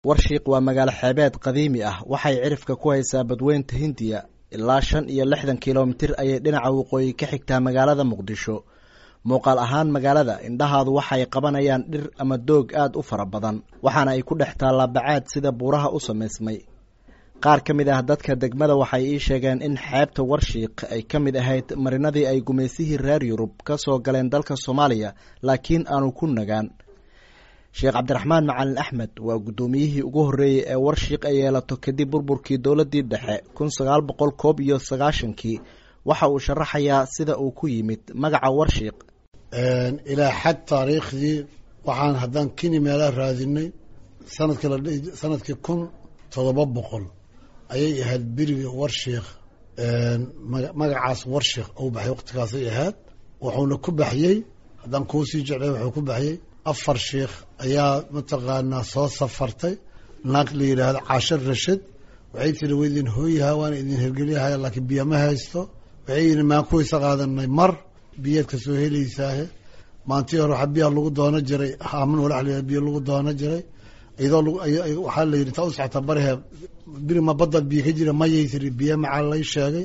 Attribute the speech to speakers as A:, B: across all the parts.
A: warshiiq waa magaalo xeebeed qadiimi ah waxay cirifka ku haysaa badweynta hindiya ilaa shan iyo lixdan kilomitir ayay dhinaca waqooyi ka xigtaa magaalada muqdisho muuqaal ahaan magaalada indhahaadu waxay qabanayaan dhir ama doog aad u fara badan waxaana ay ku dhex taallaa bacaad sida buuraha u samaysmay qaar ka mid ah dadka degmada waxay ii sheegeen in xeebta warshiiq ay ka mid ahayd marinadii ay gumaysihii reer yurub ka soo galeen dalka soomaaliya laakiin aanu ku nagaan sheekh cabdiraxmaan macalin axmed waa guddoomiyihii ugu horreeyey ee warshiiq ay yeelato kadib burburkii dowladdii dhexe kun sagaal boqol koob iyo sagaashankii waxa uu sharaxayaa sida uu ku yimid magaca warshiiq
B: ilaa xad taariikhdii waxaan haddaan kini meelaa raadinay sanadkii la sanadkii kun toddoba boqol ayay ahayd beriga warshiikh magacaas warshiikh ou baxay waqtigaasay ahayd wuxuuna ku baxyey haddaan kuu sii jeclay wuxuu ku baxyey afar sheikh ayaa mataqaanaa soo safartay naag la yidhaahdo caasho rashid waxay tiri wa idin hooyaha waana idin hergelyahay laakiin biyo ma haysto waxay yidhi maan kuwaysa qaadanay mar biyaad ka soo helaysaahe maantii hore waxaa biyaha lagu doono jiray haaman walax la biyo lagu doono jiray iyadoo waxaa la yidhi taa u socota barihe biri ma badda biyo ka jira mayay tiri biyo macaa lay sheegay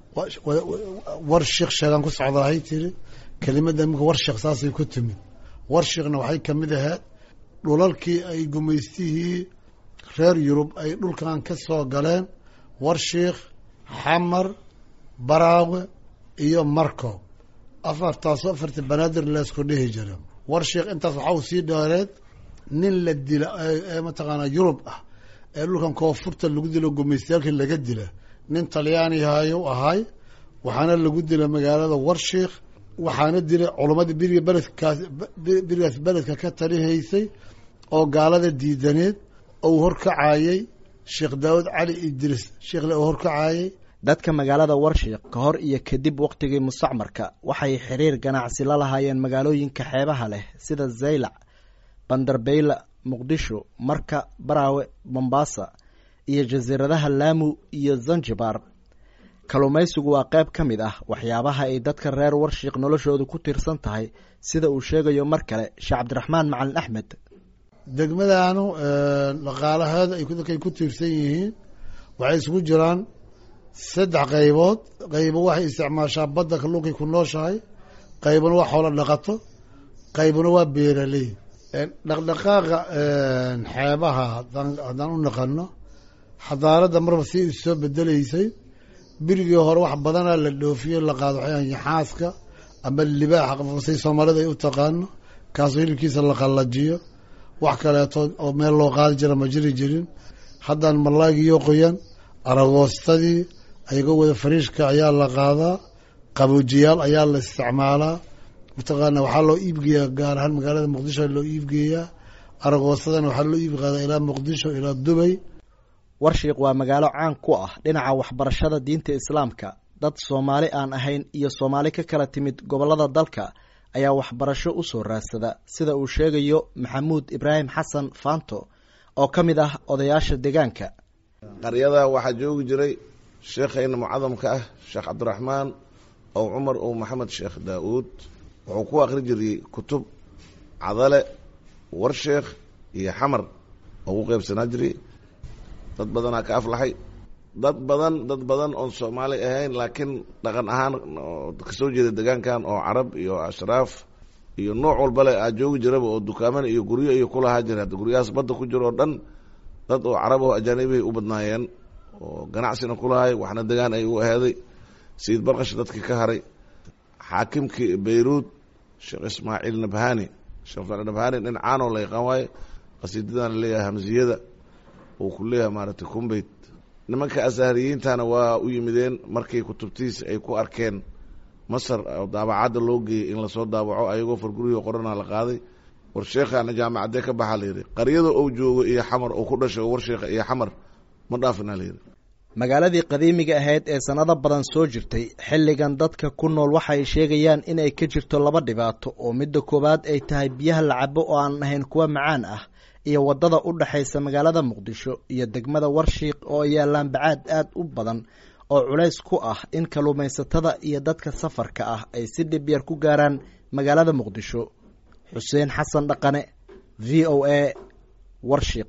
B: war sheikh sheegaan ku socdahay tiri kelimada imika war sheekh saasay ku timid warshiikhna waxay ka mid ahayd dhulalkii ay gumaystihii reer yurub ay dhulkan ka soo galeen warshiikh xamar baraawe iyo marco afartaasoo afartii banaadir leesku dhihi jira warshiikh intaas waxaa u sii dheereed nin la dila ee mataqaanaa yurub ah ee dhulkan koonfurta lagu dilo gumaystayaalkii laga dila nin talyaanihayu ahay waxaana lagu dila magaalada warshiikh waxaana dilay culamadii beriga beledkaas berigaas beledka ka talihaysay oo gaalada diidaneed ou horkacayey sheekh daawud cali idriis sheekhle oo horkacayey
A: dadka magaalada warshiiq ka hor iyo kadib wakhtigii mustacmarka waxay xiriir ganacsi la lahaayeen magaalooyinka xeebaha leh sida zaylac banderbeyla muqdisho marka baraawe mombasa iyo jasiiradaha laamu iyo zanjibar kalluumaysigu waa qayb ka mid ah waxyaabaha ay dadka reer warshiiq noloshoodu ku tiirsan tahay sida uu sheegayo mar kale sheekh cabdiraxmaan macalin axmed
B: degmadaanu dhaqaalaheeda ay dadkay ku tiirsan yihiin waxay isugu jiraan saddex qaybood qaybo waxay isticmaashaa badda kalluunkay ku nooshahay qaybuna waa xoolo dhaqato qaybuna waa beeraley dhaqdhaqaaqa xeebaha haddaan u naqano xadaaradda marba si soo bedeleysay birigii hore wax badanaa la dhoofiyo la qaado waxay yaxaaska ama libaaxa say soomaalida ay u taqaano kaasoo hilibkiisa la qallajiyo wax kaleeto oo meel loo qaadi jira ma jiri jirin haddaan malaagiyo qoyan aragoostadii ayagoo wada fariishka ayaa la qaadaa qaboojiyaal ayaa la isticmaalaa mataqaana waxaa loo iibgeeyaa gaar ahaan magaalada muqdisho loo iibgeeyaa aragoostadana waxaa loo iib qaadaa ilaa muqdisho ilaa dubay
A: warshiiq waa magaalo caan ku ah dhinaca waxbarashada diinta islaamka dad soomaali aan ahayn iyo soomaali ka kala timid gobollada dalka ayaa waxbarasho u soo raadsada sida uu sheegayo maxamuud ibraahim xasan faanto oo ka mid ah odayaasha deegaanka
C: qaryada waxaa joogi jiray sheekhayna mucadamka ah sheekh cabdiraxmaan ow cumar ow maxamed sheekh daa-uud wuxuu ku akhri jiray kutub cadale warsheekh iyo xamar oo u qeybsanaa jiray dad badanaa ka aflaxay dad badan dad badan oon soomaali ahayn laakiin dhaqan ahaan kasoo jeeda degaankan oo carab iyo ashraaf iyo nooc walbale aa joogi jiraba oo dukaamana iyo guryo iyo kulahaa jira hadda guryahaas badda ku jiro oo dhan dad oo carab oo ajaanibihay u badnaayeen oo ganacsina kulahay waxna degaan ay u aheeday sayid barkash dadkii ka haray xaakimkii bayruud sheekh ismaaciil nabhani sheekh ismaaciil nabhani nin caanoo la yaqaan waaye qasiidadan laleeyahay hamsiyada uu ku leeyahay maaragtay kumbeyt nimanka asaariyiintana waa u yimideen markii kutubtiis ay ku arkeen masar oo daabacadda loo geeyey in lasoo daawaco ayagoo fargurihii qorana la qaaday war sheekhaana jaamacaddee ka baxaa layidhi qaryada ou joogo iyo xamar oo ku dhashay oo warsheekha iyo xamar ma dhaafina layidhi
A: magaaladii qadiimiga ahayd ee sanado badan soo jirtay xilligan dadka ku nool waxay sheegayaan inay ka jirto laba dhibaato oo midda koowaad ay tahay biyaha la cabo oo aan ahayn kuwa macaan ah iyo waddada u dhexaysa magaalada muqdisho iyo degmada warshiiq oo yaallaan bacaad aad u badan oo culays ku ah in kalluumaysatada iyo dadka safarka ah ay si dhib yar ku gaaraan magaalada muqdisho xuseen xasan dhaqane v o a warshiiq